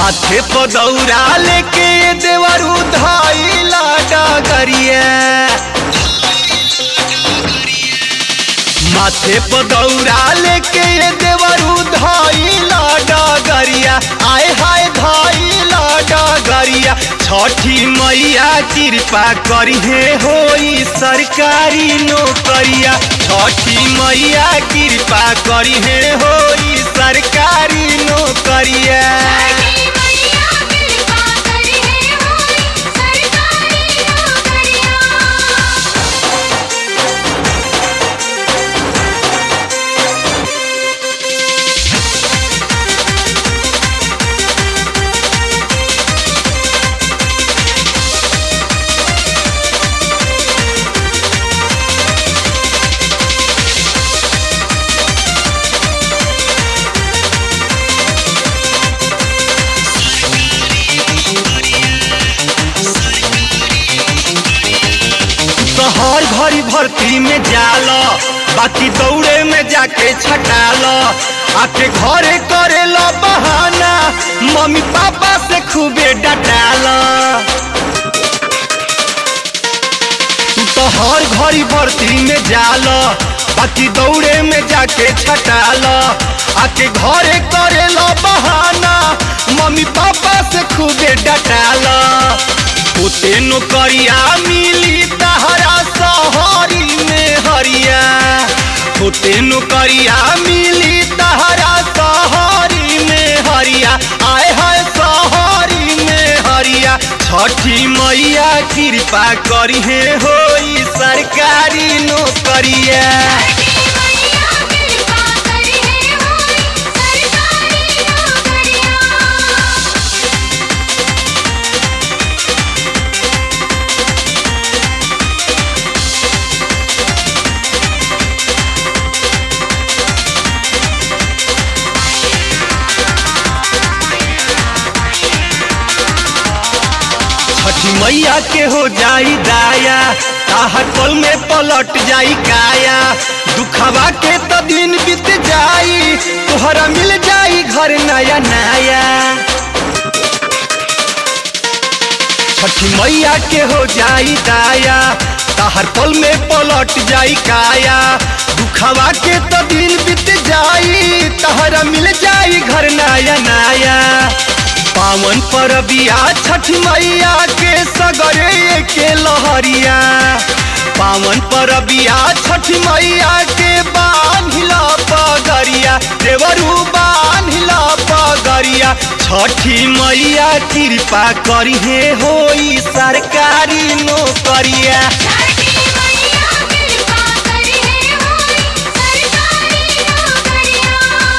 माथे पर दौरा लेके देवरू धाइला डगरिया माथे पर दौरा लेके देवरू धाइला डगरिया आय हाय धाइला डगरिया छठी मैया कृपा करिहे होई सरकारी नौकरिया छठी मैया कृपा करिहे होई सरकारी नौकरिया छठी मैया कृपा करिहे होई सरकारी नौकरिया तो हर घड़ी भर्ती में जाल बाकी दौड़े में जाके छटाल आके घरे करे लो बहाना मम्मी पापा से खूबे डटाल तो हर घड़ी भर्ती में जाल बाकी दौड़े में जाके छटाल आके घरे करे लो बहाना मम्मी पापा से खूबे डटाल ओते नौकरिया मिली तहरा सहरी में हरिया ओते नौकरिया मिली तहरा सहरी में हरिया आय हाय सहरी में हरिया छठी मैया कृपा करिहे होई सरकारी नौकरिया छठी मैया कृपा करिहे होई सरकारी नौकरिया छठी मैया के हो जाई दाया ताहर पल में पलट जाई काया दुखवा के तो दिन बीत जाई तोहरा मिल जाई घर नया नया छठी मैया के हो जाई दाया ताहर पल में पलट जाई काया दुखवा के तो दिन बीत जाई तहरा मिल जाई घर नया नया पावन परबिया छठ मैया के सगरे के लहरिया पावन परबिया छठ मैया के बांधिला पगरिया देवरू बांधिला पगरिया छठी मैया कृपा करिहे होई सरकारी नौकरिया छठी मैया कृपा करिहे होई सरकारी नौकरिया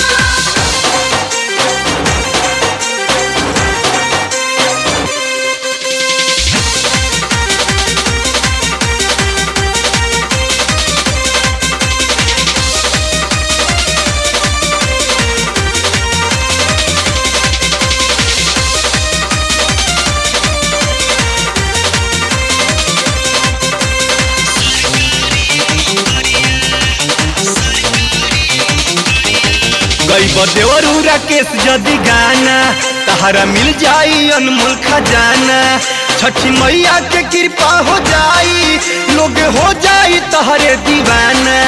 गई देवरू राकेश जदि गाना तहरा मिल जाई अनमोल खजाना छठी मैया के कृपा हो जाई लोग हो जाई तहरे दीवाना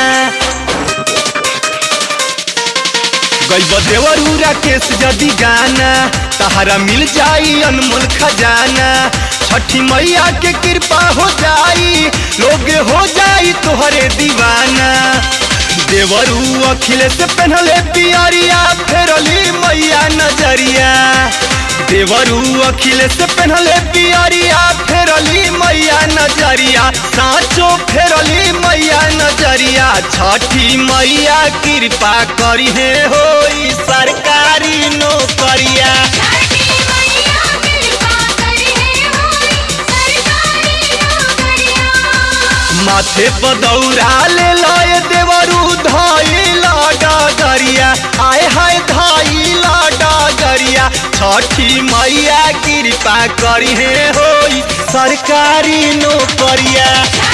गई देवरू राकेश जदि गाना तहरा मिल जाई अनमोल खजाना छठी मैया के कृपा हो जाई लोग हो जाई तोहरे दीवाना देवरू अखिलेश पहनले पियरिया फेरली मैया नजरिया देवरू अखिलेश पहनले पियरिया फेरली मैया नजरिया साँचो फेरली मैया नजरिया छठी मैया कृपा करिहे होई सरकारी नौकरिया छठी मैया कृपा करिहे होई सरकारी नौकरिया माथे पर दौड़ा ले लय देवरू धइला डगरिया आय हाय धइला डगरिया छठी मैया कृपा करिहे होई सरकारी नौकरिया छठी